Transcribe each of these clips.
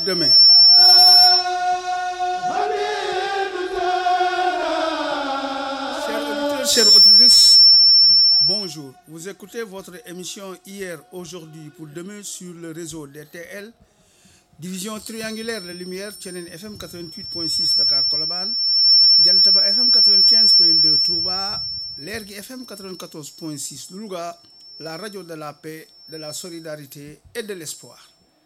demain. Chers auditeurs, chères auditrices, bonjour. Vous écoutez votre émission Hier, aujourd'hui, pour demain sur le réseau DTL, division triangulaire de lumière, Tchenen FM 88.6 Dakar Kolaban, Diantaba FM 95.2 Touba, Lergui FM 94.6 Louga, la radio de la paix, de la solidarité et de l'espoir.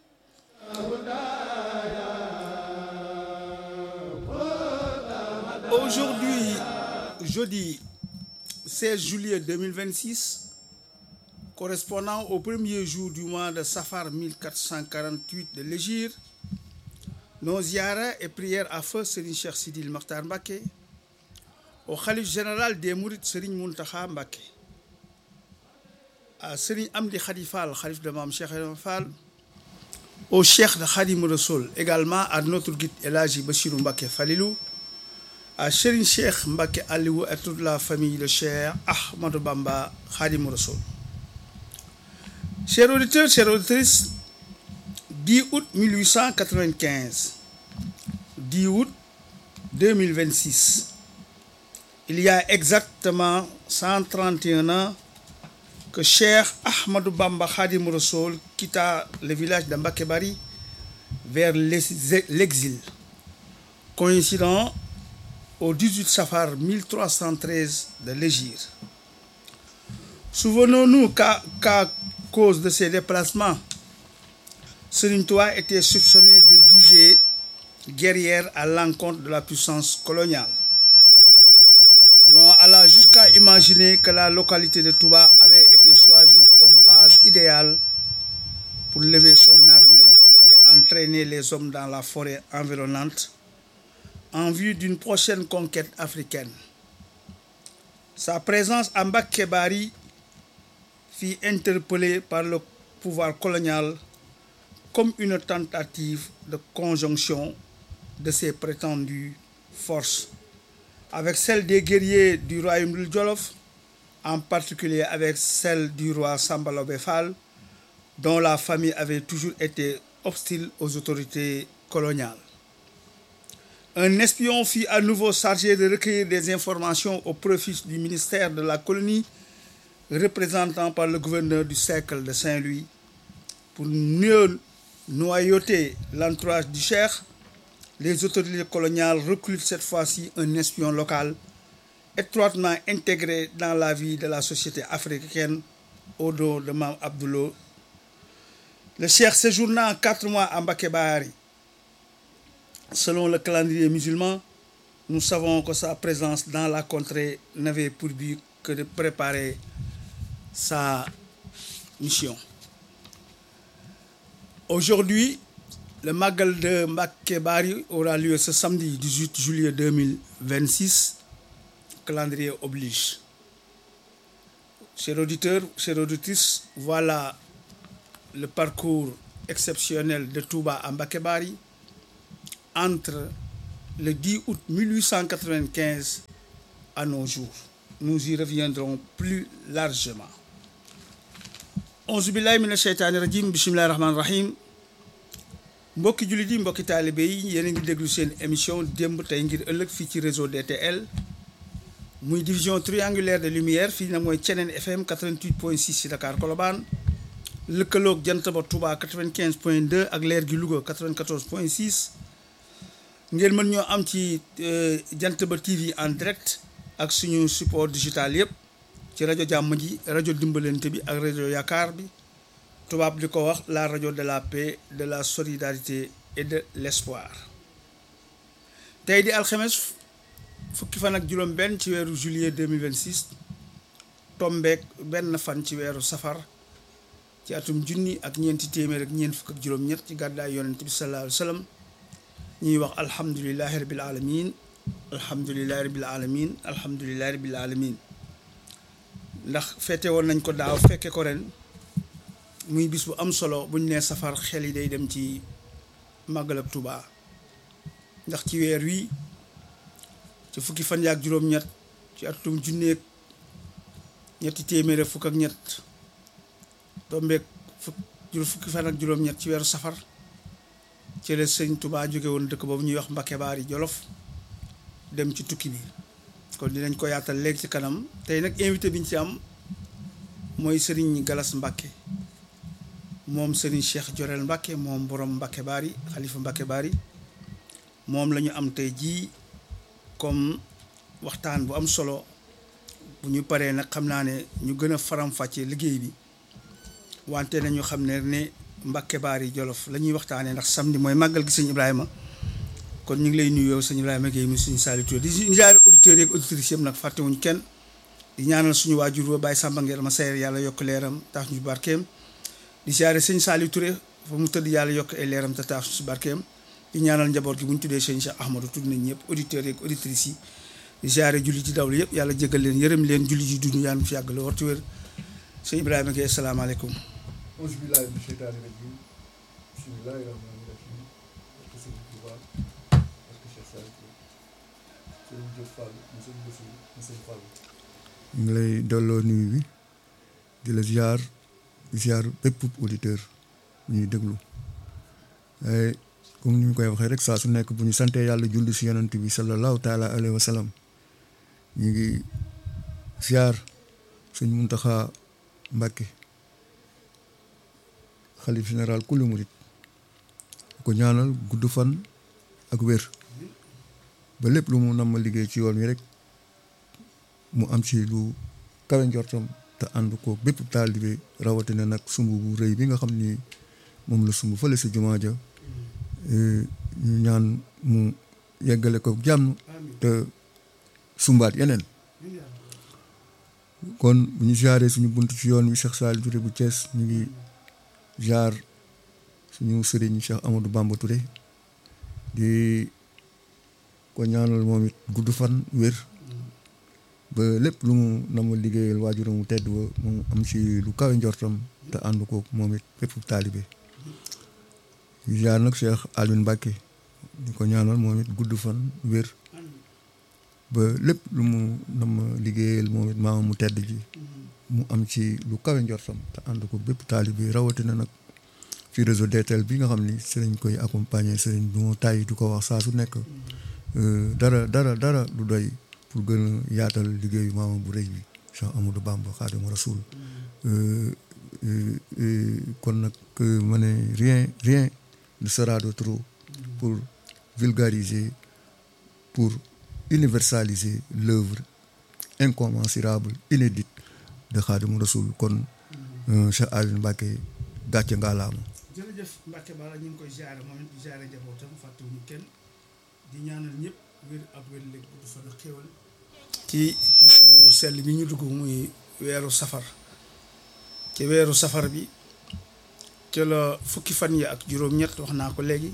Aujourd'hui, jeudi 16 juillet 2026, correspondant au premier jour du mois de Safar 1448 de l'Égir, nos ziyaras et prières à feu Serigne Cheikh Sidil Makhtar Mbacké, au khalife général des Mourides Serigne Mountakha Mbacké, à Serigne Amdi Khadi Fall, khalife de Mame Cheikh Ibrahima Fall, au Cheikh de Khadim Rassoul, également à notre guide El Hadji Bassirou Mbacké Falilou, à Serigne Cheikh Mbacké Aliou et toute la famille de Cheikh Ahmadou Bamba Khadim Rassoul. Chers auditeurs, chères auditrices, 10 août 1895, 10 août 2026, il y a exactement 131 ans que Cheikh Ahmadou Bamba Khadim Rassoul quitta le village de Mbacké Bari vers l'exil, coïncidant au 18 Safar 1313 de l'Hégire. Souvenons-nous qu'à qu'à cause de ces déplacements, Serigne Touba était soupçonné de visées guerrières à l'encontre de la puissance coloniale. L'on alla jusqu'à imaginer que la localité de Touba avait été choisie comme base idéale pour lever son armée et entraîner les hommes dans la forêt environnante en vue d'une prochaine conquête africaine. Sa présence à Mbacké Bari fut interpellée par le pouvoir colonial comme une tentative de conjonction de ses prétendues forces avec celle des guerriers du royaume du Jolof, en particulier avec celle du roi Samba Laobé Fall, dont la famille avait toujours été hostile aux autorités coloniales. Un espion fut à nouveau chargé de recueillir des informations au profit du ministère de la colonie, représentant par le gouverneur du cercle de Saint-Louis, pour mieux noyauter l'entourage du cheikh. Les autorités coloniales recrutent cette fois-ci un espion local étroitement intégré dans la vie de la société africaine au dos de Mame Abdoulou. Le cheikh séjournant quatre mois à Mbacké Bari. Selon le calendrier musulman, nous savons que sa présence dans la contrée n'avait pour but que de préparer sa mission. Aujourd'hui, le Magal de Mbacké Bari aura lieu ce samedi 18 juillet 2026. Calendrier oblige. Chers auditeurs, chères auditrices, voilà le parcours exceptionnel de Touba à Mbacké Bari entre le 10 août 1895 à nos jours. Nous y reviendrons plus largement. auzu billahi mina sheytaani rajim bismillahi rahmaani rahim mbokki jullit yi mbokki taalibe yi yéen a ngi déglu seen émission démb tey ngir ëllëg fii ci réseau DTL muy division triangulaire de lumière fii nag mooy Ceneen FM 88.6 ci Dakar Colobane lëkkaloog jant ba Touba 95.2 ak leer gi Louga 94.6 ngeen mën ñoo am ci jant ba TV en direct ak suñu support digital yëpp ci rajo jàmm ji rajo dimbalante bi ak rajo yaakaar bi tubaab di ko wax la rajo de la paix de la solidarité et de l'espoir tey di alxames fukki fan ak juróom benn ci weeru juillet 2026 tombeek benn fan ci weeru safar ci atum junni ak ñeenti téeméer ak ñeent fukk ak juróom-ñett ci gàddaay yonent bi sallallahu alayhi wa sallam ñuy wax alhamdulilahi rabil alamin alhamdulilahi rabil alamin alhamdulilahi rabil alamin ndax fete woon nañ ko daaw fekke ko ren muy bis bu am solo buñ nee safar xel yi day dem ci màggalab Tuubaa ndax ci weer wi ci fukki fan yaak juróom-ñett ci atum junneeg ñetti téeméer fukk ak ñett tombeeg fukk fukki fan ak juróom-ñett ci weeru safar ci la sëñ Touba jóge woon dëkk boobu ñuy wax Mbacke Baari Jolof dem ci tukki bi kon dinañ ko yaatal léegi ci kanam tey nag invité bi ñu ci am mooy Serigne Galas Mbacke moom Serigne Cheikh Jorel Mbacke moom borom Mbacke Baari xalifa Mbacke Baari moom la ñu am tey jii comme waxtaan bu am solo bu ñu paree nag xam naa ne ñu gën a faram-fàccee liggéey bi wante nañu xam ne ne Mbacke Baari Jolof la ñuy waxtaanee ndax samedi mooy màggal gi sëñ Ibrahima kon ñu ngi lay nuyu yow sëñ Ibrahima Guèye mu suñu Saliou Touré di jaare auditeurs yeeg auditrices yëpp nag fàttewuñ kenn di ñaanal suñu waajur ba Baye Samba Nguer ma sayar yàlla yokk leeram tax ñu barkeem di jaare sëñ Saliou Touré fa mu tëdd yàlla yokk ay leeram te tax su barkeem di ñaanal njaboot gi bu ñu tuddee sëñ Cheikh Ahmadou tudd nañ ñëpp auditeurs yeeg auditrices yi di jaare julli ci dawlu yëpp yàlla jégal leen yërëm leen julli ci dund yàlla fi yàgg la wartu wér sëñ Ibrahima Guèye asalaamaaleykum auzu billaahi mina sheytaani rajiim bismillaahi rahmaani rahiim barke sëñ Tuubaa barke Cheikh Saliou Touré sëñ Diop Fall mu sëñ Bassirou mu sëñ Fall ñu ngi lay delloo nuyu bi di la ziar ziar bépp auditeur bu ñuy déglu waaye comme ni ñu koy waxee rek saa su nekk bu ñu santee yàlla julli si yonent bi sallallahu taala alayhi wa sallam ñu ngi ziar sëñ Muntaxa Mbàkke xalif général kulli murit ko ñaanal gudd fan ak wér ba lépp lu mu nam ma liggéey ci yoon wi rek mu am ci lu kawe njortam te ànd ko bépp taalibe rawatina nag sumb bu rëy bi nga xam ni moom la sumb fële si jumaa ja ñu ñaan mu yeggale ko jàmm te sumbaat yeneen kon bu ñu jaaree suñu bunt ci yoon wi Cheikh Saliou Touré bu Thiès ñu ngi jaar suñu sëriñ Cheikh Amadou Bamba Touré di ko ñaanal moom it gudd fan wér ba lépp lu mu na ma liggéeyal waajuram mu tedd ba mu am ci lu kawe njortam te ànd ko moom it fépp taalibe ñu jaar nag Cheikh Alioune Mbacke di ko ñaanal moom it gudd fan wér ba lépp lu mu na ma liggéeyal moom it maama mu tedd ji mu am ci lu kawe njortam te ànd ko bépp taalibe rawatina nag ci réseau DTL bi nga xam ni sëriñ koy accompagner sëriñ bi moo tàyyi du ko wax saa su nekk dara dara dara du doy pour gën a yaatal liggéeyu maama bu rëy bi Cheikh Amadou Bamba Xaadimu Rasuul kon nag ma ne rien rien ne sera de trop pour vulgariser pour universaliser l'œuvre incommensurable inédite de Xaadimu Rasuul kon Cheikh Alioune Mbacke gàcce ngaalaama jërëjëf Mbacke Bala ñu ngi koy ziare moom it di ziare njabootam fàttewuñu kenn di ñaanal ñëpp wér ak wér léegi du fan a xéwal ci bis bu sell bi ñu dugg muy weeru safar ci weeru safar bi ci la fukki fan yi ak juróom-ñett wax naa ko léegi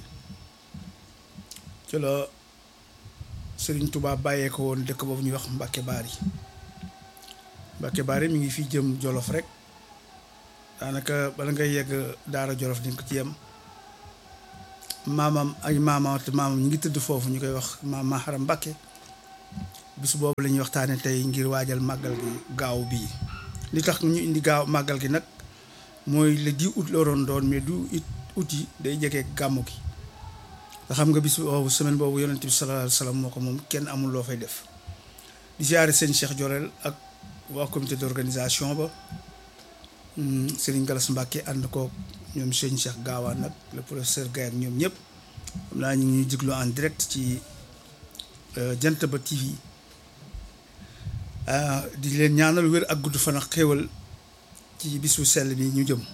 ci la Serigne Touba bàyyee ko woon dëkk boobu ñuy wax Mbacke Bari Mbacke Bari mi ngi fi jëm Jolof rek daanaka bala ngay yegg Daara Jolof di nga ko ci yem maamam ay maamam te maamam ñu ngi tëdd foofu ñu koy wax maam Maharam Mbacke bis boobu la ñuy waxtaane tey ngir waajal màggal gi gaaw bii li tax ñu indi gaaw màggal gi nag mooy le 10 août la doon doon mais du it août yi day jege gàmmu gi nga xam nga bis boobu semaine boobu yonent bi sallallahu alayhi wa sallam moo ko moom kenn amul loo fay def di ziare sëñ Cheikh Jorel ak waa comité d'organisation ba Serigne Galas Mbacke ànd ko ñoom sëñ Cheikh Gaawaan nag le professeur Gaye ak ñoom ñëpp xam naa ñu ngi ñuy diglu en direct ci jant ba TV di leen ñaanal wér ak gudd fan ak xéewal ci bisu sell bi ñu jëm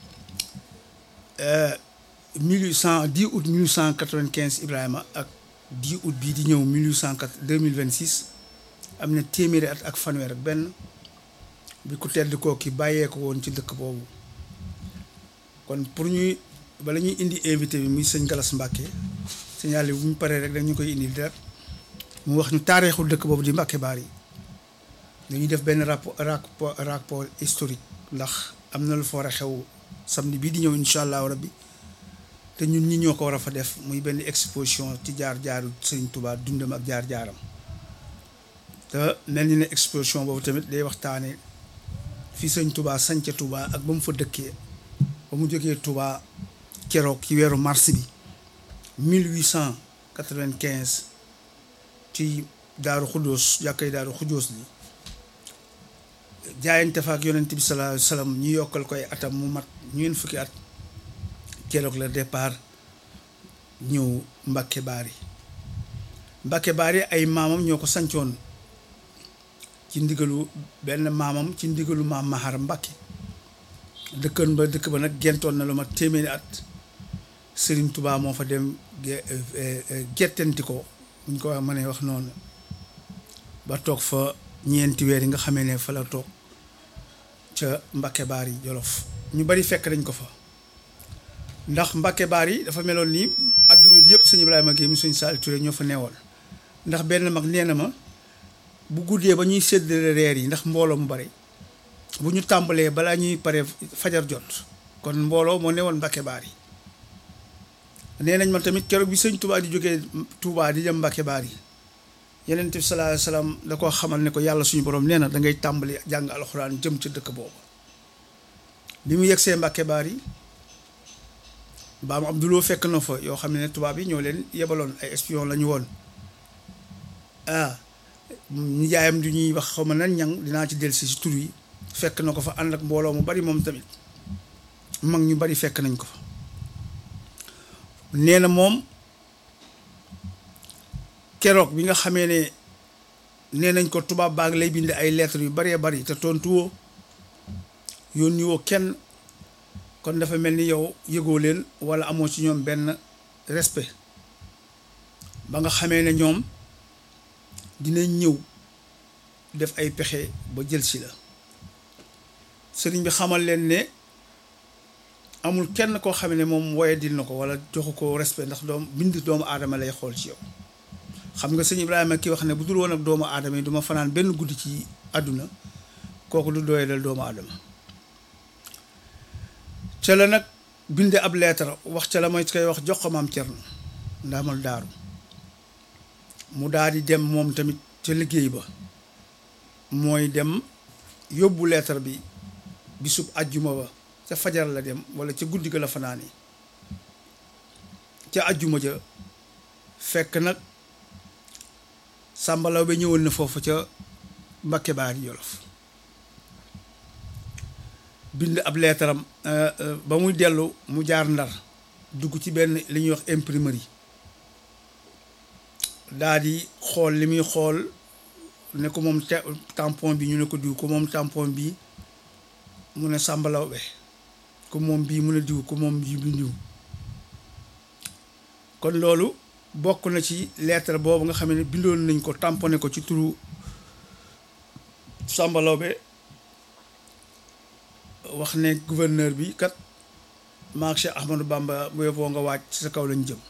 mille huit cent dix août mille huit cent quatre-vingt-quinze Ibrahima ak dix août bii di ñëw mille huit cent quatre deux mille vingt-six am na téeméeri at ak fanweer ak benn bi ku tedd kooki bàyyee ko woon ci dëkk boobu kon pour ñuy bala ñuy indi invité bi muy sëñ Galas Mbacke sëñ Aliou bu ñu paree rek dañu koy indi direct mu wax ñu taarixul dëkk boobu di Mbacke Bari dañuy def benn rapport rapport rapport historique ndax am na lu fa war a xew samedi bii di ñëw incha allahu rabbi te ñun ñi ñoo ko war a fa def muy benn exposition ci jaar-jaaru Sëriñ Touba dundam ak jaar-jaaram te mel ni ne exposition boobu tamit day waxtaane fii Sëriñ Touba sañca Touba ak ba mu fa dëkkee ba mu jógee Touba keroog ci weeru mars bi 1895 ci daaru xudóos jàkkay daaru xudóos li jaayante fa ak yonent bi sallallahu alayhi wa sallam ñu yokkal koy atam mu mat ñeent fukki at keroog la départ ñëw Mbàkke Baari Mbàkke Baari ay maamam ñoo ko sancoon ci ndigalu benn maamam ci ndigalu maam Mahar Mbàkke dëkkan ba dëkk ba nag gentoon na lu ma téeméeri at Sëriñ Tubaa moo fa dem gertanti ko buñ ko wax mënee wax noonu ba toog fa ñeenti weer yi nga xamee ne fa la toog ca Mbàkke Baari Jolof ñu bari fekk nañ ko fa ndax Mbàkke Baari dafa meloon ni adduna bi yëpp sëñ Ibrahima Guèye mu sëñ Saliou Touré ñoo fa neewoon ndax benn mag nee na ma bu guddee ba ñuy séddale reer yi ndax mbooloo mu bari bu ñu tàmbalee balaa ñuy pare fajar jot kon mbooloo moo newoon Mbàkke Baari nee nañ ma tamit keroog bi sëñ Touba di jógee Touba di dem Mbàkke Baari Yonent bi sallallahu alayhi wasallam da koo xamal ne ko yàlla suñu borom nee na da ngay tàmbali jàng alxuraan jëm ca dëkk boobu bi mu yegsee Mbàkke Baari baam Abduloo fekk na fa yoo xam ne tubaab yi ñoo leen yebaloon ay espion la ñu woon ah nijaayam du ñuy wax xaw ma nan ñang dinaa ci dellusi si tur yi fekk na ko fa ànd ak mbooloo mu bari moom tamit mag ñu bari fekk nañ ko fa nee na moom keroog bi nga xamee ne nee nañ ko tubaab baag lay bind ay lettres yu baree bari te tontuwoo yónni woo kenn kon dafa mel ni yow yëgoo leen walla amoo ci ñoom benn respect ba nga xamee ne ñoom dinañ ñëw def ay pexe ba jël si la sëriñ bi xamal leen ne amul kenn koo xam ne moom woye dil na ko walla joxu ko respect ndax doom bind doomu aadama lay xool ci yow xam nga sëñ Ibrahima ki wax ne bu dul woon ak doomu aadama yi duma fanaan benn guddi ci àdduna kooku du doye dal doomu aadama ca la nag binde ab leetar wax ca la mooy koy wax jox ko maam Cerno ndaamal daaru mu daal di dem moom tamit ca liggéey ba mooy dem yóbbu leetar bi bisub ajjuma ba ca fajar la dem walla ca guddi ga la fanaani ca ajjuma ja fekk nag sàmbalaw ba ñëwoon na foofu ca Mbàkke Baari Jolof bind ab leetaram ba muy dellu mu jaar ndar dugg ci benn li ñuy wax imprimerie daa di xool li muy xool ne ko moom tampon bi ñu ne ko diw ko moom tampon bi mu ne sàmbalaw be ko moom bii mu ne diw ko moom bii bi diw kon loolu bokk na ci lettre boobu nga xam ne bindoon nañ ko tamponné ko ci turu sàmbalaw be wax ne gouverneur bi kat maak Cheikh Ahmadou Bamba bu yóbboo nga wàcc ci sa kaw lañ jëm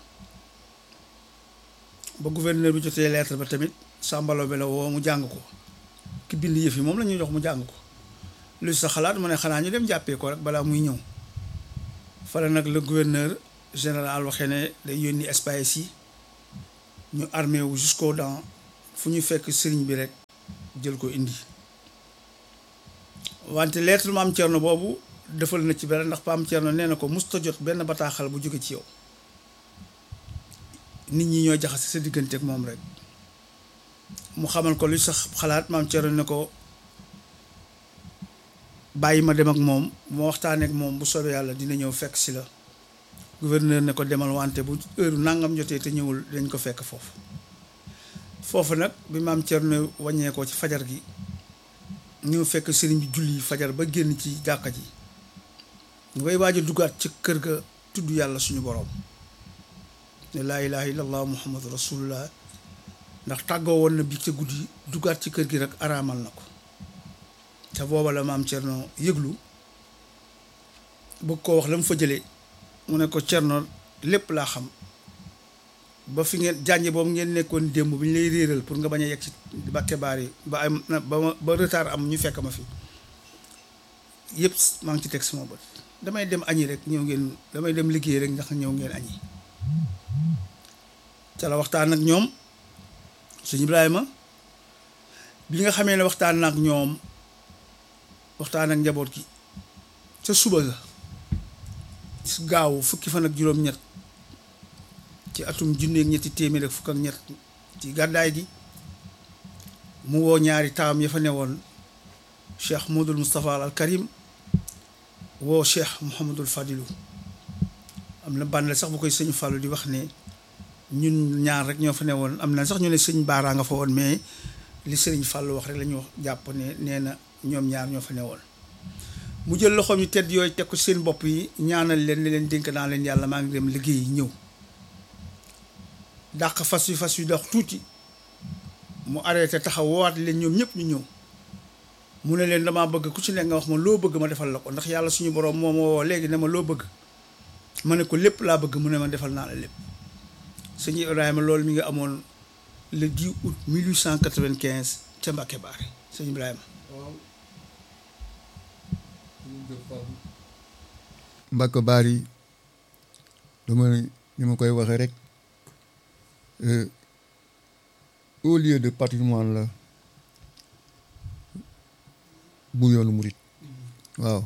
ba gouverneur bi jotee lettre ba tamit sàmbalaw be la woo mu jàng ko ki bind yëf yi moom la ñuy jox mu jàng ko lu sa xalaat mu ne xanaa ñu dem jàppee ko rek balaa muy ñëw fala nag le gouverneur général waxee ne day yónni espace yi ñu armé wu jusqu'aux dents fu ñu fekk sëriñ bi rek jël ko indi wante lettre maam Thierno boobu defal na ci benn ndax maam Thierno nee na ko musta jot benn bataaxal bu jóge ci yow nit ñi ñoo jaxase sa diggante ak moom rek mu xamal ko lu sax xalaat maam Thierno ne ko bàyyi ma dem ak moom ma waxtaanee ak moom bu soobee yàlla dina ñëw fekk si la gouverneur ne ko demal wante bu heure nangam jotee te ñëwul dañ ko fekk foofu foofu nag bi maam Thierno wàññee ko ci fajar gi ñëw fekk sëriñ bi julli fajar ba génn ci jàkka ji ñu koy waaj a duggaat ci kër ga tudd yàlla suñu boroom ne laa ilaha illallah muhammadu rasulullah ndax tàggoo woon na bi ca guddi duggaat ci kër gi rek araamal na ko te booba la maam Thierno yëglu bëgg koo wax la mu fa jëlee mu ne ko Thierno lépp laa xam ba fi ngeen jànje boobu ngeen nekkoon démb bi ñu lay réeral pour nga bañ a yegg ci Mbàkke Baari ba am ba ba retard am ñu fekk ma fi yëpp maa ngi ci teg sama bët damay dem añi rek ñëw ngeen damay dem liggéey rek ndax ñëw ngeen añi ca la waxtaan ak ñoom sëñ Ibrahima bi nga xamee ne waxtaan na ak ñoom waxtaan ak njaboot gi ca suba ga gaaw fukki fan ak juróom-ñett ci atum junneeg ñetti téeméer ak fukk ak ñett ci gàddaay gi mu woo ñaari taam ya fa newoon cheikh Modou Moustapha al Karim woo cheikh Mouhamadul Fadilu am na bànnal sax bu koy sëñ Fallou di wax ne ñun ñaar rek ñoo fa newoon am na sax ñu ne sëñ Baara nga fa woon mais li sëriñ Fallou wax rek la ñu wax jàpp ne nee na ñoom ñaar ñoo fa newoon mu jël loxoom yu tedd yooyu teg ko seen bopp yi ñaanal leen ne leen dénk naa leen yàlla maa ngi dem liggéey ñëw dàq fas yu fas yu dox tuuti mu arrêté taxaw woowaat leen ñoom ñëpp ñu ñëw mu ne leen damaa bëgg ku ci nekk nga wax ma loo bëgg ma defal la ko ndax yàlla suñu borom moo ma woo léegi ne ma loo bëgg ma ne ko lépp laa bëgg mu ne ma defal naa la lépp sëñ Ibrahima loolu mi nga amoon le 10 août 1895 ca Mbacke Baare sëñ Ibrahima. waaw ñu jël Fallou Mbacke Bari dama ni ma koy waxee rek euh, au lieu de patrimoine la bu yoonu murit waaw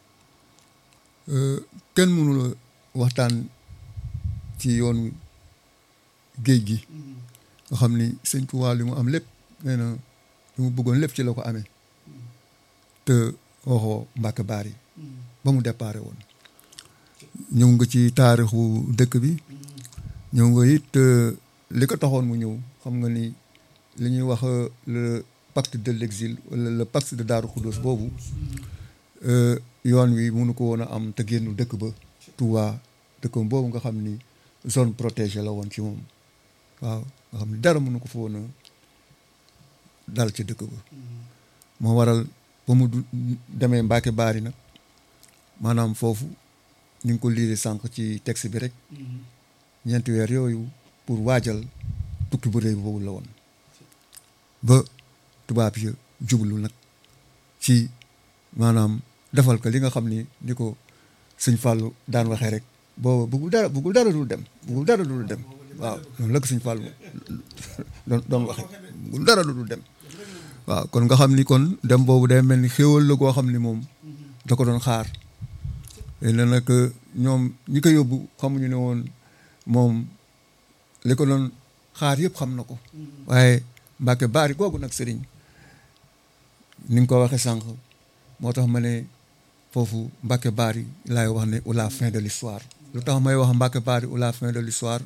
Euh, kenn mënula waxtaan ci yoonu géej gi nga xam ni sëñ Tuubaa li mu am lépp nee na li mu bëggoon lépp ci la ko amee te waxoo Mbacke Bari ba mu déparé woon ñëw nga ci taarixu dëkk bi ñëw nga it euh, li ko taxoon mu ñëw xam nga ni li ñuy wax euh, le pacte de l'exil wala le pacte de Daaru Xuddoos boobu euh, yoon wi mënu ko woon a am te génnu dëkk ba Touba dëkkam boobu nga xam ni zone protégée la woon ci moom waaw nga xam ni dara mënu ko fa woon a dal ci dëkk ba moo waral ba mu du demee Mbacke Bari nag maanaam foofu ñu ngi ko liire sànq ci texte bi rek ñeenti weer yooyu pour waajal tukki bu rëy boobu la woon ba tubaab yi jublu nag ci maanaam defal ko li nga xam ni ni ko sëñ Fallou daan waxee rek booba bëggul dara bëggul dara dul dem bëggul dara dul dem waaw noonu la ko sëñ Fallou doon doon waxee bëggul dara dul dem waaw kon nga xam ni kon dem boobu day mel ni xéwal la koo xam ni moom da ko doon xaar léegi nag nag ñoom ñi ko yóbbu xamuñu ne woon moom li ko doon xaar yëpp xam na ko waaye Mbacke Bari googu nag sëriñ ni nga ko waxee sànq moo tax ma ne foofu Mbacke Bari laay wax ne ou la fin de l'histoire lu tax may wax Mbacke Bari ou la fin de l'histoire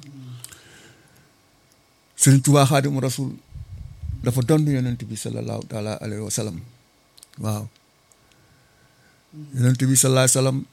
Sëriñ Tuubaa Xaadimu Rasul dafa donn yonent bi sallallahu taala alayhi wa sallam waaw yonent bi sallallahu alayhi wa sallam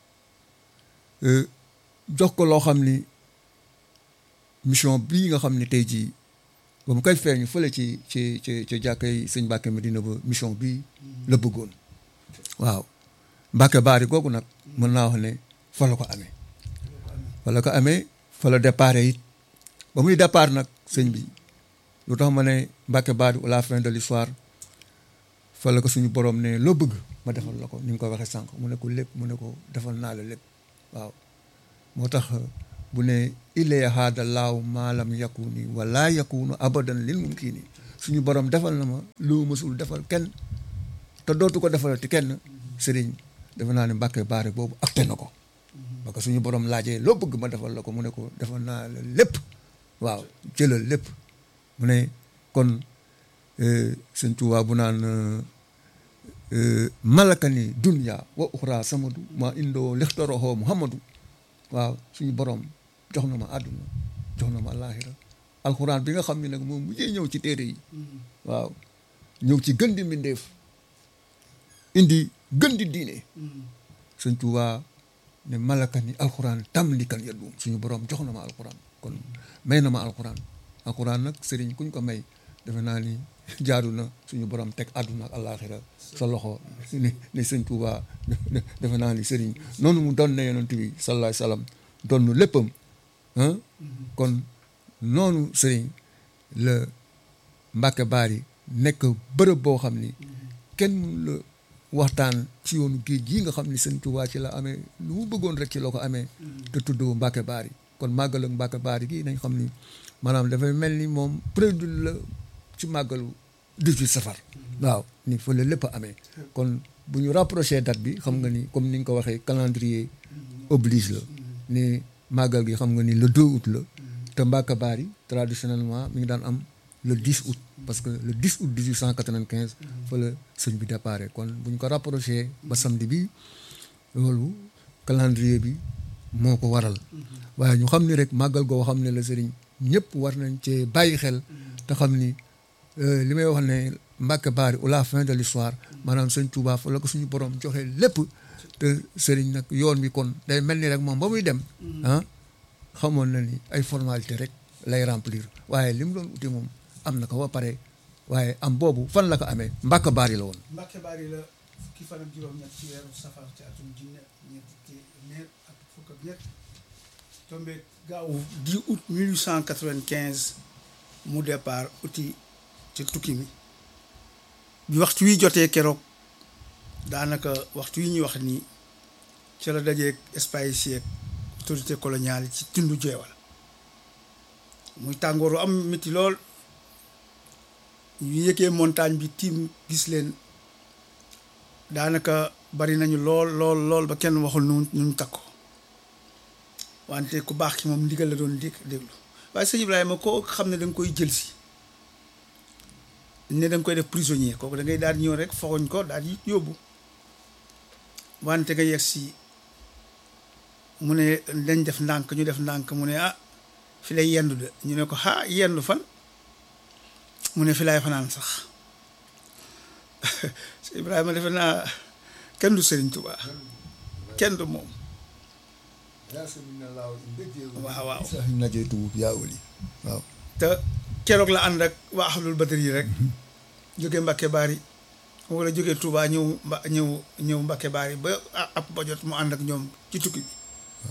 jox ko loo xam ni mission bii nga xam ni tey jii ba mu koy feeñu fële ci ci ci ci jàkkay sëñ Mbacke Medina ba mission bii la bëggoon waaw Mbacke Bari googu nag mën naa wax ne fa la ko amee fa la ko amee fa la départ it ba muy départ nag sëñ bi lu tax ma ne Mbacke Bari ou la fin de l'histoire fa la ko suñu borom ne loo bëgg ma defal la ko ni nga ko waxee sànq mu ne ko lépp mu ne ko defal naa la lépp waaw moo tax bu ne illee haada laaw maalam yakuni wala yakunu abadan lil mumkini suñu borom defal na ma lu mësul defal kenn te dootu ko defalati kenn sëriñ defe naa ne Mbacke Bari boobu acté na ko parce que suñu borom laajee loo bëgg ma defal la ko mu ne ko defal naa la lépp waaw jëlal lépp mu ne kon sëñ Tuubaa bu naan malakani dunya wa uxra samadu ma indoo lixtoroxoo muhammadu waaw suñu borom jox na ma àdduna jox na ma laaxira alxuraan bi nga xam ne nag moom mujjee ñëw ci téere yi waaw ñëw ci gën di mbindeef indi gën di diine sëñ Tuubaa ne malakani alxuraan tam li kan yaddu suñu borom jox na ma alxuraan kon may na ma alxuraan alxuraan nag sëriñ kuñ ko may defe naa ni jaadu na suñu borom teg àdduna ak àllaaxira sa loxo ni ni sëñ Tuubaa defe naa ni sëriñ noonu mu doon ne yonent bi sallallahu alayhi wasallam doon nu léppam kon noonu sëriñ la Mbacke Bari nekk bërëb boo xam ni kenn mun la waxtaan ci yoonu géej gii nga xam ni sëñ Tuubaa ci la amee lu mu bëggoon rek ci la ko amee te tudd Mbacke Bari kon màggal ak Mbacke Bari gii nañ xam ni maanaam dafay mel ni moom prélude la ci màggalu 18 safar waaw ni fa la lépp amee kon bu ñu rapproché date bi xam nga ni comme ni nga ko waxee calendrier oblige la ni màggal gi xam nga ni le 2 août la te Mbacke Bari traditionnellement mi ngi daan am le 10 août parce que le 10 août 1895 fa la sëñ bi déparé kon bu ñu ko rapproché ba samedi bi loolu calendrier bi moo ko waral waaye ñu xam ni rek màggal goo xam ne la sëriñ ñëpp war nañ cee bàyyi xel te xam ni euh, li may wax ne Mbacke Bari ou la fin de l'histoire maanaam sëñ Touba fa la ko suñu borom joxe lépp te sëriñ nag yoon bi kon day mel ni rek moom ba muy dem ah xamoon na ni ay formalité rek lay remplir waaye li mu doon uti moom am na ko ba pare waaye am boobu fan la ko amee Mbacke Bari la woon Mbacke Bari la fukki fan ak juróom-ñett ci weeru safar ci atum junne ñetti téeméer ak fukk ak ñett tombé gaaw 10 août 1895 mu départ uti ci tukki mi bi waxtu wi jotee keroog daanaka waxtu yi ñuy wax ni ci la dajeeg Espagne ak autorité coloniale yi ci tundu jeewal muy tàngooru am métti lool ñu yëgee montagne bi tiim gis leen daanaka bari nañu lool lool lool ba kenn waxul nu ñu takko wante ku baax ki moom ndigal la doon dégg déglu waaye sëñ Ibrahima koo xam ne da nga koy jël si ne da nga koy def prisonnier kooku da ngay daal di ñëw rek foxoñ ko daal di yóbbu wante nga yegg si mu ne dañ def ndànk ñu def ndànk mu ne ah fi lay yendu de ñu ne ko ah yendu fan mu ne fi laay fanaan sax sëñ Ibrahima defe naa kenn du Serigne Touba kenn du moom waaw waaw sax najee tuub yaa wali waaw te keroog la ànd ak waa ahlul badri yi rek jóge Mbacke Bari wala jóge Touba ñëw mba ñëw ñëw Mbacke Bari ba ab ba jot mu ànd ak ñoom ci tukki bi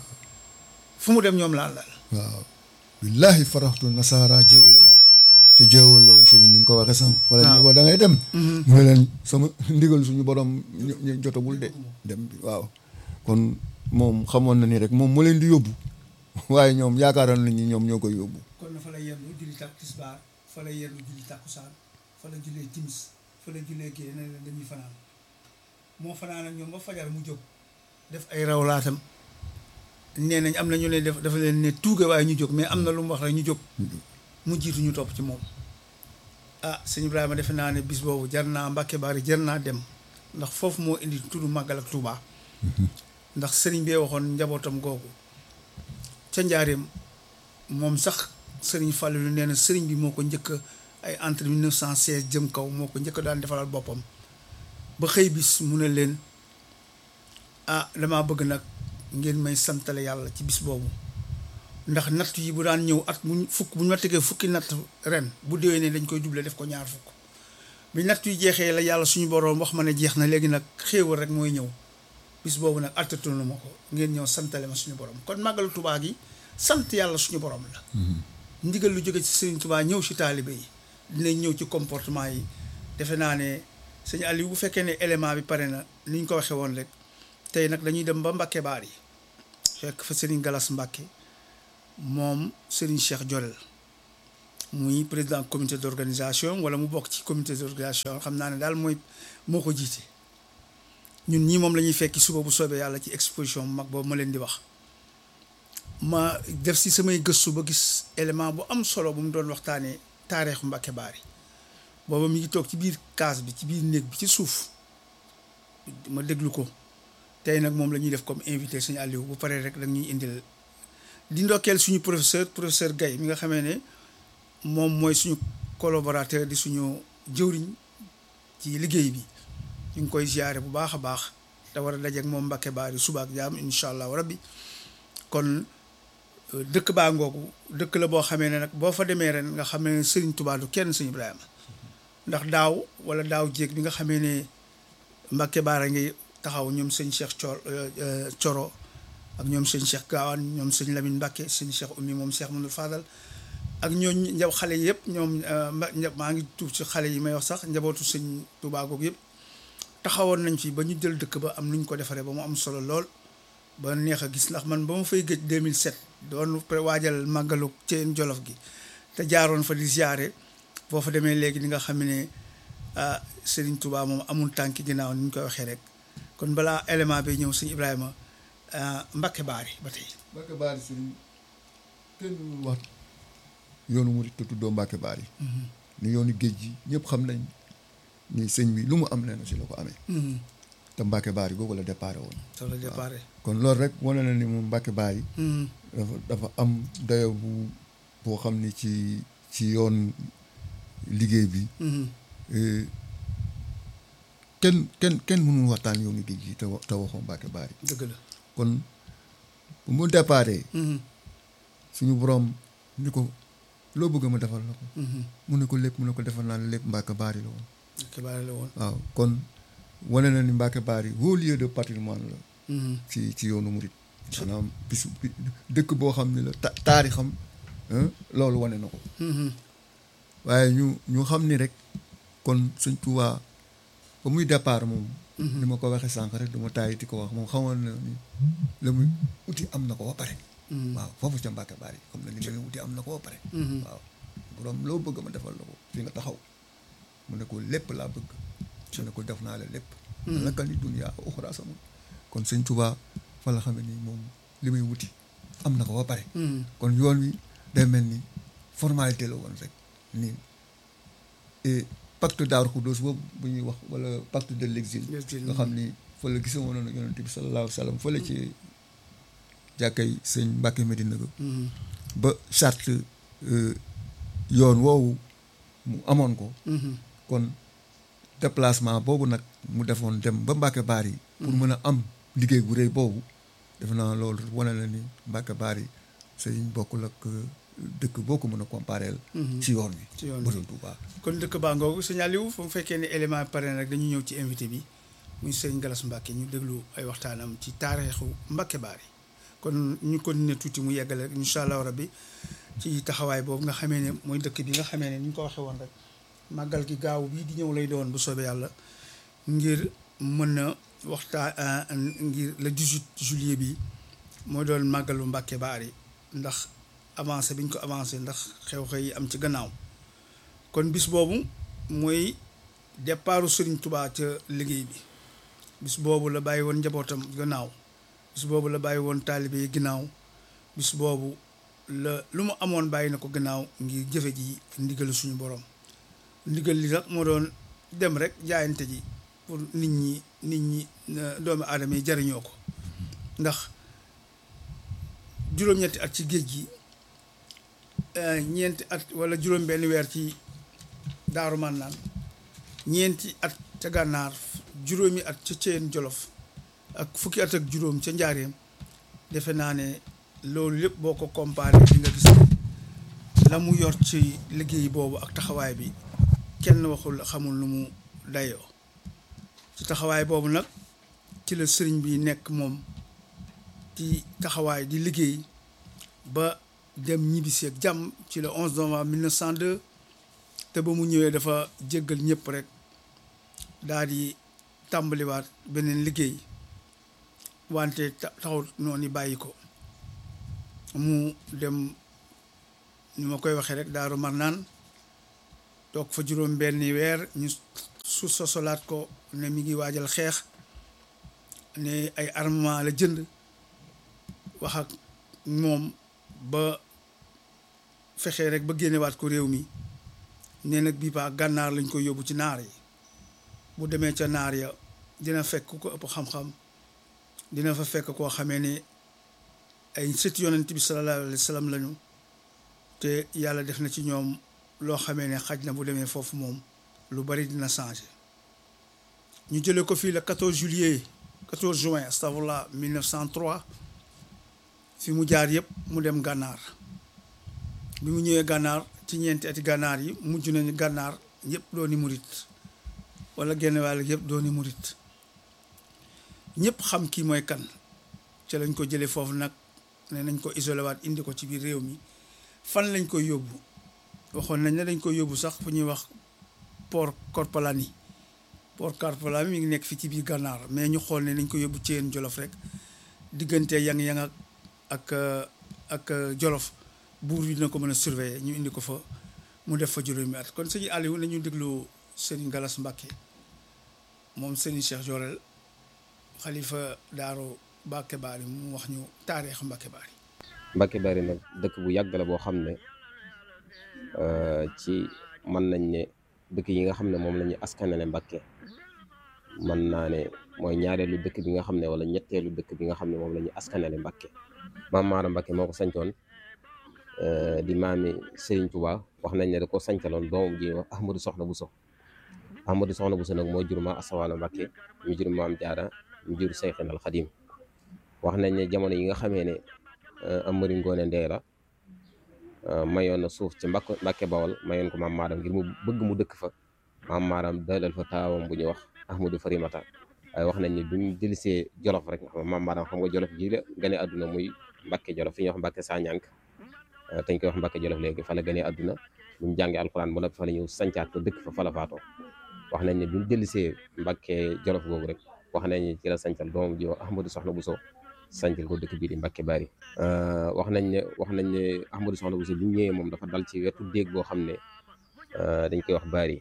fu mu dem ñoom laan daal waaw billahi faraxtu nasaara jéewal yi ca jéewal la woon sëriñ ni nga ko waxee sànq wala ñu ko da ngay dem mu ne leen sama ndigal suñu borom ñu jotagul de dem bi waaw kon moom xamoon na ni rek moom mu leen di yóbbu waaye ñoom yaakaaroon nañu ñoom ñoo koy yóbbu kon na fa la yendu julli tak tisbaar fa la yendu julli takkusaan fa la jullee timis fa la jullee gée ne leen dañuy fanaan moo fanaan ak ñoom ba fajar mu jóg def ay rawlaatam nee nañ am na ñu leen def dafa leen ne tuuge waaye ñu jóg mais am na lu mu wax rek ñu jóg mu jiitu ñu topp ci moom ah sëñ Ibrahima defe naa ne bis boobu jar naa Mbacke Bari jar naa dem ndax foofu moo indi tudd màggal ak Touba ndax sëriñ bee waxoon njabootam googu ca njaareem moom sax sëriñ Fallou nee na sëriñ bi moo ko njëkk ay entre 1916 jëm kaw moo ko njëkk daan defalal boppam ba xëy bis mu ne leen ah damaa bëgg nag ngeen may santale yàlla ci bis boobu ndax natt yi bu daan ñëw at mu fukk bu ñu ma tegee fukki natt ren bu déwénee dañ koy doublé def ko ñaar fukk bi natt yi jeexee la yàlla suñu boroom wax ma ne jeex na léegi nag xéewal rek mooy ñëw bis boobu nag attatunu ma ko ngeen ñëw santale ma suñu borom kon màggalu Tuubaa gi sant yàlla suñu borom la ndigal lu jóge ci Sëriñ Tuubaa ñëw ci taalibe yi dinañ ñëw ci comportement yi defe naa ne sëñ Aliou bu fekkee ne élément bi pare na ni ñu ko waxee woon rek tey nag dañuy dem ba Mbacke Bari fekk fa Serigne Galas Mbacke moom Serigne Cheikh Jorel muy président comité d'organisation wala mu bokk ci comité d'organisation xam naa ne daal mooy moo ko jiite ñun ñii moom la ñuy fekki suba bu soobee yàlla ci exposition bu mag boobu ma leen di wax ma def si samay gëstu ba gis élément bu am solo bu mu doon waxtaanee taarixu Mbacke Bari booba mi ngi toog ci biir kaas bi ci biir néeg bi ci suuf ma déglu ko tey nag moom la ñuy def comme invité suñu Aliou bu paree rek dañuy indil di ndokkeel suñu professeur professeur Gaye mi nga xamee ne moom mooy suñu collaborateur di suñu jëwriñ ci liggéey bi ñu ngi koy ziare bu baax a baax te war a dajeek moom Mbacke Bari suba ak jaam incha allahu rabbi kon dëkk baa ngoogu dëkk la boo xamee ne nag boo fa demee ren nga xamee ne Serigne Touba du kenn Serigne Ibrahima ndax daaw wala daaw jéeg bi nga xamee ne Mbacke Bari ngi taxaw ñoom sëñ Cheikh Cor Coro ak ñoom sëñ Cheikh Gaawaan ñoom sëñ Lamine Mbacke sëñ Cheikh Oumy moom Cheikh Mamadou Fadal ak ñooñu njaw xale yëpp ñoom maa ngi tuub ci xale yi may wax sax njabootu sëñ Touba googu yëpp taxawoon nañ fi ba ñu jël dëkk ba am nu ñu ko defaree ba mu am solo lool ba neex a gis ndax man ba ma fay gëj 2007 doon waajal màggalu Ceen Jolof gi te jaaroon fa di ziare boo fa demee léegi di nga xam ne ah Serigne Touba moom amul tànki ginnaaw ni ñu koy waxee rek kon balaa élément bi ñëw sëñ Ibrahima Mbacke Bari ba tey. Mbacke Bari sëriñ kenn wax yoonu murit te tuddoo Mbàkke Baari ni yoonu géej gi ñëpp xam nañ ni sëñ bi lu mu am leen si la ko amee te Mbàkke Baari googu la déparé woon ça la départ kon loolu rek wane na ni moom Mbàkke Baari dafa dafa am dayo bu boo xam ni ci ci yoon liggéey bi eh, kenn kenn kenn mënul waxtaan yoonu géej gi te wa- te waxoo Mbàkke Baari dëgg la kon bu mu déparé suñu borom ni ko loo bëgg ma defal la ko mu ne ko lépp mu ne ko defal naa la lépp Mbàkke Baari la woon xibaar la woon waaw kon wane na ni Mbàkke Baari haut lieu de patrimoine la ci ci yoonu murit maanaam bisu bi dëkk boo xam ne la ta taarixam hein, loolu wane na ko waaye ñu ñu xam ni rek kon sëñ Tuubaa ba muy départ moom ni ma ko waxee sànq rek du ma tàyyi di ko wax moom xamoon na ni la muy uti am na ko ba pare waaw foofu ca Mbàkke Baari xam na ni la muy uti am na ko ba pare waaw borom loo bëgg ma defal la ko fi nga taxaw mu ne ko lépp laa bëgg mu ne ko def naa la lépp laka ni duniyaa uxraa sama kon sëñ Tuubaa fa la xamee ni moom li muy wuti am na ko ba pare kon yoon wi day mel ni formalité la woon rek nii et pacte Daaru Xuddoos boobu bu ñuy wax wala pacte de l'exil L'exil, nga xam ni fa la gisa woon na yonent bi sallallahu alayhi wa sallam fa la ci jàkkay sëñ Mbàkke Medina ga ba charte euh, yoon woowu mu amoon ko kon déplacement boobu nag mu defoon dem ba Mbàkke Baari pour mën a am liggéey bu rëy boobu defe naa loolu wane na ni Mbàkke Baari sëñ bokkul ak euh, dëkk boo ko mën a compareel ci yoon wi Ci yoon wi. bu dul Tuubaa kon dëkk baa ngoogu signalé wu fu mu fekkee ne élément pare na rek dañu ñëw ci invité bi muy sëñ Galas Mbàkke ñu déglu ay waxtaanam ci taarixu Mbàkke Baari kon ñu continuer tuuti mu yeggale rek incha allah rabbi ci taxawaay boobu nga xamee ne mooy dëkk bi nga xamee ne ni ñu ko waxee woon rek màggal gi gaaw bii di ñëw lay doon bu soobee yàlla ngir mën na waxtaan ngir le 18 juillet bi mooy doon màggalu Mbàkke Baari ndax avancé bi ñu ko avancé ndax xew-xew yi am ci gannaaw kon bis boobu mooy départu Serigne Touba ca liggéey bi bis boobu la bàyyi woon njabootam gannaaw bis boobu la bàyyi woon taalibe yi gannaaw bis boobu la lu mu amoon bàyyi na ko gannaaw ngir jëfe ji ndigal suñu borom ndigal li nag moo doon dem rek jaayante ji pour nit ñi nit ñi euh, doomu aadama yi jariñoo ko ndax juróom-ñetti at ci géej gi euh, ñeenti at wala juróom benn weer ci daaru mànnaan ñeenti at ca gànnaar juróomi at ca Ceyeen Jolof ak fukki at ak juróom ca njaareem defe naa ne loolu lépp boo ko comparé di nga gis ne la mu yor ci liggéey boobu ak taxawaay bi kenn waxul xamul lu mu dayoo ci taxawaay boobu nag ci la sëriñ bi nekk moom ci taxawaay di liggéey ba dem ñibbisi ak jàmm ci le 11 novembre 1902 te ba mu ñëwee dafa jéggal ñëpp rek daal di tàmbaliwaat beneen liggéey wante ta- taxut noonu bàyyi ko mu dem ni ma koy waxee rek daaru marnaan toog fa juróom benni weer ñu su sosolaat ko ne mi ngi waajal xeex ne ay armement la jënd wax ak moom ba fexee rek ba génnewaat ko réew mi nee nag bii paa gànnaar lañ koy yóbbu ci naar yi bu demee ca naar ya dina fekk ku ko ëpp xam-xam dina fa fekk koo xamee ne ay sët yonent bi sallallahu alayhi wa sallam lañu te yàlla def na ci ñoom loo xamee ne xaj na bu demee foofu moom lu bari dina changé ñu jëlee ko fii le 14 juillet 14 juin astafurlah 1903 fi mu jaar yëpp mu dem gànnaar bi mu ñëwee gànnaar ci ñeenti ati gànnaar yi mujj nañu gànnaar yëpp dooni murit wala genn wàll yëpp dooni murit ñëpp xam kii mooy kan ci lañ ko jëlee foofu nag ne nañ ko isolé waat indi ko ci biir réew mi fan lañ koy yóbbu waxoon nañ ne dañ koy yóbbu sax fu ñuy wax port Korpalani port Korpalani mi ngi nekk fii ci biir gànnaar mais ñu xool ne nañ ko yóbbu ci yéen jolof rek diggante yang-yang ak ak ak jolof buur bi dina ko mën a surveiller ñu indi ko fa mu def fa juróomi at kon sëñ Aliou nañu déglu sëñ Galas Mbàkke moom sëñ Cheikh Jorel xalifa daaru Mbàkke Baari mu wax ñu taarix Mbàkke Baari Mbàkke Baari nag dëkk bu yàgg la boo xam ne ci mën nañ ne dëkk yi nga xam ne moom la ñu askanale Mbàkke mën naa ne mooy ñaareelu dëkk bi nga xam ne wala ñetteelu dëkk bi nga xam ne moom la ñu askanale Mbàkke maam Maaram Mbàkke moo ko sancoon di maami Serigne Touba wax nañ ne da ko sancaloon doomam ji wax Ahmadou Soxna Bousso Ahmadou Soxna Bousso nag moo jur ma Asawaalo Mbàkke mu jur maam Jaara mu jur Seyxinal Xadim wax nañ ne jamono yi nga xamee ne Amari Ngoone Ndeela mayoon na suuf ci mbakk Mbàkke Bawol mayoon ko maam Maaram ngir mu bëgg mu dëkk fa maam Maaram dalal fa taawam bu ñuy wax Ahmadou Farimata waaye wax nañ ne bi mu jëlisee Jolof rek nga xam maam Maaram xam nga Jolof ji la gane àdduna muy Mbàkke Jolof fi ñuy wax Mbàkke Sañank dañ koy wax Mbàkke Jolof léegi fa la gane àdduna bi mu jàngee alxuraan ba noppi fa la ñëw sancaat ko dëkk fa fa la faatoo wax nañ ne bi mu jëlisee Mbàkke Jolof googu rek wax nañ ne ci la sancal doomam ji wax Ahmadou Soxna Bousso sancal ko dëkk bii di Mbàkke Bari wax nañ ne wax nañ ne Ahmadou Soxna Bousso bi mu ñëwee moom dafa dal ci wetu déeg boo xam ne dañ koy wax Bari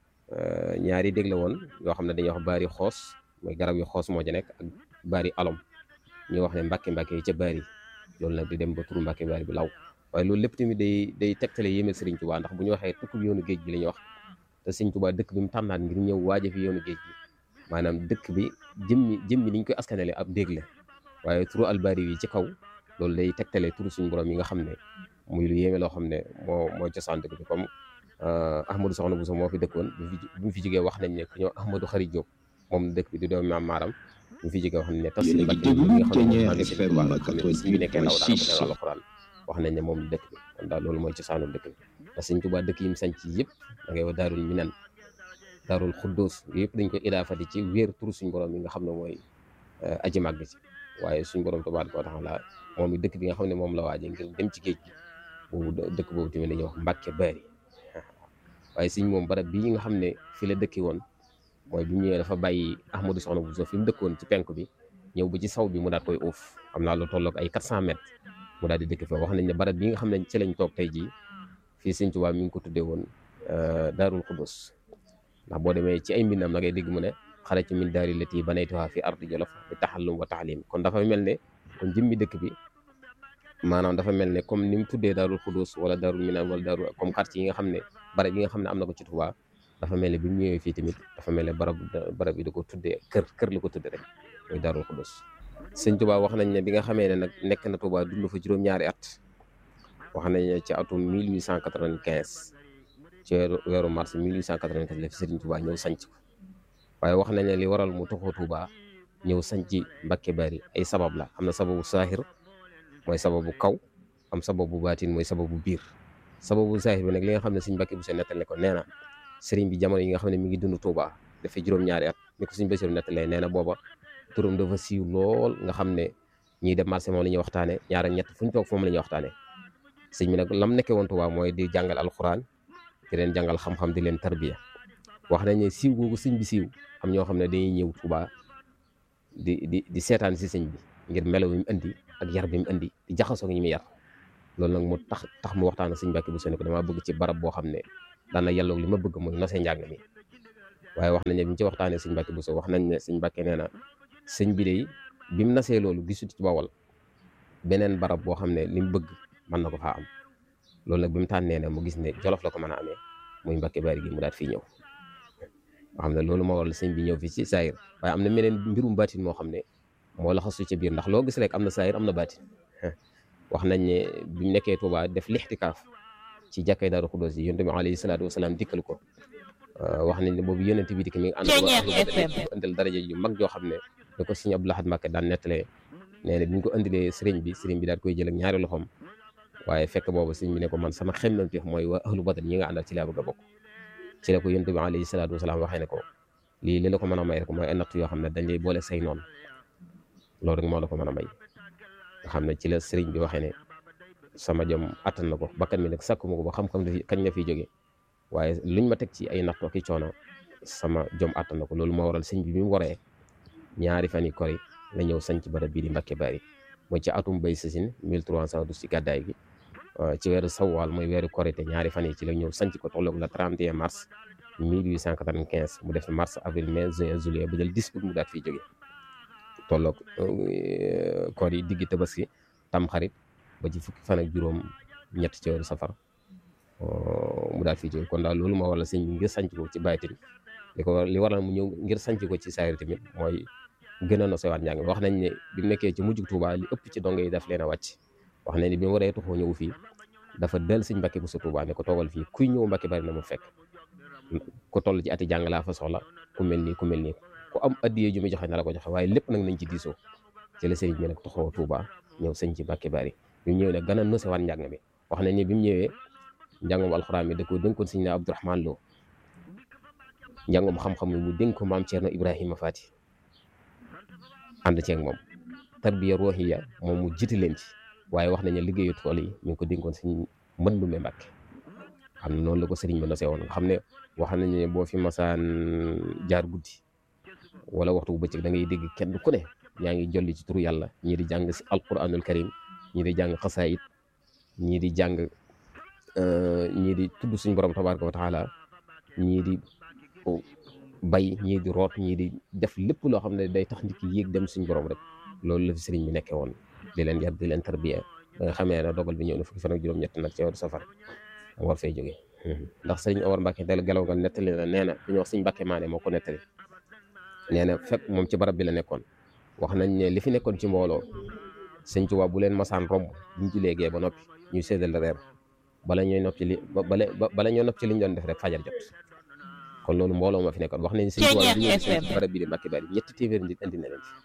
ñaari déeg la woon yoo xam ne dañuy wax Bari xoos mooy garab yu xoos moo ci nekk ak Bari alom ñu wax ne Mbàkke Mbàkke yi ca Bari loolu nag di dem ba turu Mbàkke Bari bi law waaye loolu lépp tamit day day tegtale yéemel Sëriñ Tuubaa ndax bu ñu waxee tukkub yoonu géej gi la ñuy wax te Sëriñ Tuubaa dëkk bi mu tànnaat ngir ñëw waaje fi yoonu géej gi maanaam dëkk bi jëmmi jëmmi ni ñu koy askanale ab déeg la waaye turu albari yi ci kaw loolu day tegtale turu suñu borom yi nga xam ne muy lu yéeme loo xam ne moo moo cosaan dëkk bi comme Ahmadou Soxna Bousso moo fi dëkkoon bi mu fi jógee wax nañ ne ku ñëw Ahmadou Xari Jóob moom dëkk bi di doomi maam Maaram bi mu fi jógee wax nañ ne tas li Mbàkke bi nga xam ne maa ngi sëñ Tuubaa nga xam ne si bi nekkee ndaw daanaka ne alxuraan wax nañ ne moom dëkk bi kon daal loolu mooy cosaanu dëkk bi te sëñ Tuubaa dëkk yi mu sanc yëpp da ngay wax daarul minan daarul xuddoos yëpp dañ ko idaafati ci wéer turu suñu borom yi nga xam ne mooy aji màgg ci waaye suñu borom tabaaraka wa taala moom i dëkk bi nga xam ne moom la waaje ngir dem ci géej gi boobu dëkk boobu tamit dañuy wax Mbàkke Bari waaye suñ moom barab bii nga xam ne fi la dëkki woon mooy bi mu ñëwee dafa bàyyi Ahmadou Soxna Bousso fi mu dëkkoon ci penk bi ñëw ba ci saw bi mu daal koy uuf xam naa lu tolloog ay 400 mètres mu daal di dëkk fa wax nañ ne barab bi nga xam ne ci lañ toog tey jii fii Sëñ Tuubaa mi ngi ko tuddee woon Daarul Xudus ndax boo demee ci ay mbindam da ngay dégg mu ne xarajtu min daari lati banaytuha fi ardi jolof bi taxallum wa taalim kon dafa mel ne kon jëmmi dëkk bi maanaam dafa mel ne comme ni mu tuddee daarul xudus wala daarul minan wala daarul comme quartier yi nga xam ne barab yi nga xam ne am na ko ci Tuubaa dafa mel ne bi mu ñëwee fii tamit dafa mel ne barab barab yi da ko tuddee kër kër la ko tuddee rek mooy daarul xudus sëñ Tuubaa wax nañ ne bi nga xamee ne nag nekk na Tuubaa dund fa juróom-ñaari at wax nañ ne ci atum 1895 ci weeru weeru mars 1895 la fi Sëriñ Tuubaa ñëw sanc ko waaye wax nañ ne li waral mu toxoo Tuubaa ñëw sanc Mbàkke Bari ay sabab la am na sababu saahir mooy sababu kaw am sababu baatin mooy sababu biir sababu saahir bi nag li nga xam ne Sëriñ Mbàkke bu se nettal ne ko nee na sëriñ bi jamono yi nga xam ne mi ngi dund Tuubaa dafay juróom-ñaari at ni ko Sëriñ Basiru nettalee nee na booba turam dafa siiw lool nga xam ne ñiy dem marché moom la ñuy waxtaane ñaar ak ñett fu ñu toog foofu la ñuy waxtaane sëñ bi nag lam nekkee woon Tuubaa mooy di jàngal alxuraan di leen jàngal xam-xam di leen tarbiya wax nañ ne siiw googu sëñ bi siiw am ñoo xam ne dañuy ñëw Tuubaa di di di seetaan si sëñ bi ngir melo bi mu indi ak yar bi mu indi di jaxasoo ak ñi mu yar loolu nag mu tax tax mu waxtaan ak sëñ Mbàkke bu sene ko damaa bëgg ci barab boo xam ne daana yàlloog li ma bëgg mooy nosee njàng mi waaye wax nañ ne bi ñu ci waxtaanee sëñ Mbàkke bu so wax nañ ne sëñ Mbàkke nee na sëñ bi day bi mu nasee loolu gisut ci Bawol beneen barab boo xam ne li mu bëgg mën na ko faa am loolu nag bi mu tànnee ne mu gis ne Jolof la ko mën a amee muy Mbàkke Bari gi mu daat fii ñëw nga xam ne loolu moo waral sëñ bi ñëw fii ci saayir waaye am na meneen mbirum baatin moo xam ne moo la xasu ci biir ndax loo gis rek am na saayir am na baatin wax nañ ne bi mu nekkee Tuubaa def lixtikaaf ci jàkkay Daaru Xudoos yi yonent bi alayhi salaatu wasalaam dikkal ko wax nañ ne boobu yonent bi dikk mi ngi ànd ak indil daraja yu mag joo xam ne da ko sëñ Abdou Lahad Mbacké daan nettalee nee na bi ñu ko indilee sëriñ bi sëriñ bi daal koy jël ak ñaari loxoom waaye fekk boobu sëriñ bi ne ko man sama xemmemteef mooy waa ahlu badar ñi nga àndal ci laa bëgg a bokk ci la ko yonent bi alayhi salaatu wasalaam waxee ne ko lii li la ko mën a may rek mooy ay natt yoo xam ne dañ lay boole say noonu loolu rek moo la ko mën a may nga xam ne ci la sëriñ bi waxee ne sama jom attan na ko bakkan mi nag sàkkuma ko ba xam-xam dafi kañ la fiy jóge waaye luñ ma teg ci ay natt ki coono sama jom attan na ko loolu moo waral sëñ bi bi mu waree ñaari fan yi kori la ñëw sanc barab bii di Mbàkke Bari mooy ci atum bay sasin 1312 ci gàddaay gi ci weeru sawaal mooy weeru korité ñaari fan yi ci la ñëw sanc ko tolloog la 31 mars 1895 mu def mars avril mai juin juillet ba jël 10 août mu daat fiy jóge tolloog koor yi diggi tabaski tam xarit ba ci fukki fan ak juróom ñett ci weeru safar mu daal fii jóge kon daal loolu moo waral sëñ bi ngir sanc ko ci bàyyitin li ko li waral mu ñëw ngir sanc ko ci saayir tamit mooy gën a nosewaat njàng wax nañ ne bi mu nekkee ci mujjug Tuuba li ëpp ci dongo yi daf leen a wàcc wax nañ ne bi mu waree tuxoo ñëw fii dafa del sëñ Mbàkke bu sa Tuuba ne ko toogal fii kuy ñëw Mbàkke bari na mu fekk ku toll ci ati jàng laa fa soxla ku mel nii ku mel nii ku am addiyee ju muy joxe na la ko joxe waaye lépp nag nañ ci diisoo ci la sëriñ bi nag tuxoo Tuuba ñëw sëñ ci Mbàkke bari bi mu ñëwee nag gën a nosewaat njàng mi wax nañ ne bi mu ñëwee njàngum alxuraan mi da ko dénkoon sëñ ne Abdourahman Lo njàngum xam-xam mi mu dénk ko maam Thierno Ibrahima Fati ànd ceeg moom tarbiya ruuhiya moom mu jiite leen ci waaye wax nañu liggéeyu tool yi mi ngi ko dénkoon sëñ mën Ndumbe Mbàkke xam ne noonu la ko sëriñ ba nosee woon nga xam ne wax nañu ne boo fi masaan jaar guddi wala waxtu bu bëccëg da ngay dégg kenn ku ne yaa ngi jolli ci turu yàlla ñii di jàng si alquranul karim ñii di jàng xasaayit ñii di jàng ñii di tudd suñ borom tabaraka wa taala ñii di bay ñii di root ñii di def lépp loo xam ne day tax nit ki yéeg dem suñ borom rek loolu la fi sëriñ bi nekkee woon di leen yar di leen tarbiya ba nga xamee ne dogal bi ñëw na fukki fan ak juróom-ñett nag ci weeru safar mu war fay jógee ndax sëriñ Omar Mbacke del gelaw nga nettali na nee na ku ñuy wax sëñ Mbacke maane moo ko nettali nee na fekk moom ci barab bi la nekkoon wax nañ ne li fi nekkoon ci mbooloo sëñ Tuubaa bu leen masaan romb buñ ci léegee ba noppi ñuy séddal reer bala ñooy nopp ci li bala bala ñoo nopp ci liñ doon def rek fajar jot kon loolu mbooloo ma fi nekkoon wax nañ sëñ Tuubaa bi ñëw ci barab bi di Mbàkke Bari ñetti téeméer nit indi na leen fi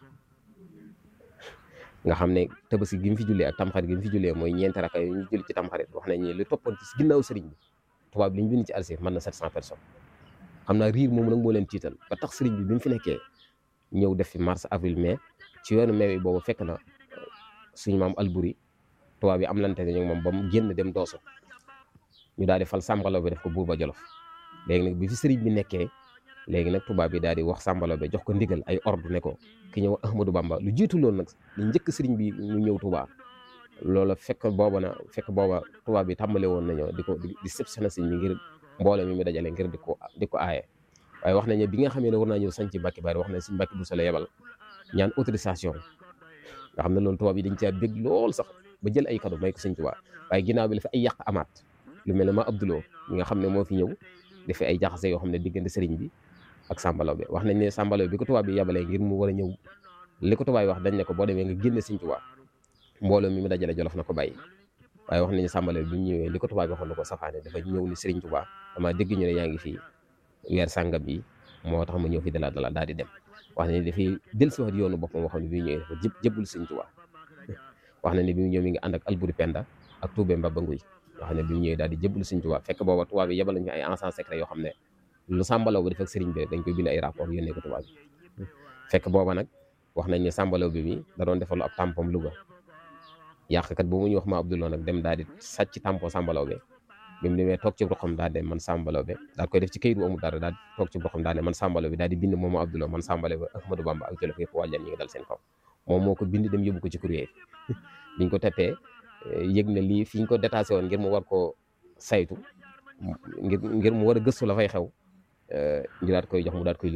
nga xam ne tabaski gi mu fi jullee ak tamxarit gi mu fi jullee mooy ñeenti raka yu ñu julli ci tamxarit wax nañ ne li toppoon ci ginnaaw sëriñ bi tubaab li ñu bind ci alsir mën na 700 personnes xam naa riir moom nag moo leen tiital ba tax sëriñ bi bi mu fi nekkee ñëw def fi mars avril mai ci yoonu mai bi boobu fekk na suñu maam Alburi tubaab bi am lante ne ñoom moom ba mu génn dem dooso ñu daal di fal sàmbalaw bi def ko buur ba jolof léegi nag bi fi sëriñ bi nekkee léegi nag tubaab bi daal di wax sàmbalaw bi jox ko ndigal ay ordre ne ko ki ñëw Ahmadou Bamba lu jiitu loolu nag lu njëkk sëriñ bi mu ñëw Touba loola fekk booba na fekk booba tubaab bi tàmbale woon nañoo di ko di sëpsana sëriñ bi ngir mbooloo mi mu dajale ngir di ko di ko aaye waaye wax nañu bi nga xamee ne war naa ñëw sañ ci Mbàkke Bari wax nañ si Mbàkke bu sala yebal ñaan autorisation nga xam ne loolu tubaab yi dañ caa bég lool sax ba jël ay cadeau may ko sëñ Tuubaa waaye ginnaaw bi la fi ay yàq amaat lu mel ne ma Abdouloo mi nga xam ne moo fi ñëw dafa ay jaxase yoo xam ne diggante sëriñ bi ak sàmbalaw bi wax nañ ne sàmbalaw bi ko tubaab bi yabalee ngir mu war a ñëw li ko tubaab yi wax dañ ne ko boo demee nga génne sëñ Tuubaa mbooloo mi mu dajale jolof na ko bàyyi waaye wax nañu sàmbalaw bi bi mu ñëwee li ko tubaab bi waxoon na ko safaane dafa ñëw ni sëriñ Tuubaa dama dégg ñu ne yaa ngi fii weer sàngam bi moo tax ma ñëw fi dala dala daal di dem wax nañ ne dafay dellusiwaat yoonu boppam boo xam ne bi mu ñëwee dafa jëb jëbbul sëñ Tuubaa wax nañ ne bi mu ñëw mi ngi ànd ak Alburi Penda ak Tuubé Mbaba Nguy yoo xam ne bi mu ñëwee daal di jëbbal sëñ Tuubaa fekk booba tubaab bi yebal nañu ay agents secret yoo xam ne lu sàmbalaw bi def ak sëriñ bi dañ koy bind ay rapport yónnee ko tubaab bi fekk booba nag wax nañ ne sàmbalaw bi mi da doon defalu ab tampom Louga yàqkat bu mu ñu wax ma Abdouloo nag dem daal di sàcc tampon sàmbalaw bi bi mu demee toog ci roxam daal de man sàmbalaw bi daal koy def ci kayit bu amul dara daal toog ci roxam daal de man sàmbalaw bi daal di bind moom Abdouloo man sàmbalaw bi Ahmadou Bamba ak Jolof yëpp wàllan ñi ngi dal seen kaw moom moo ko bind dem yóbbu ko ci courrier biñ ko teppee yëg na lii fi ñu ko détaché woon ngir mu war koo saytu ngir ngir mu war a gëstu la fay xew ñu daat koy jox mu daat koy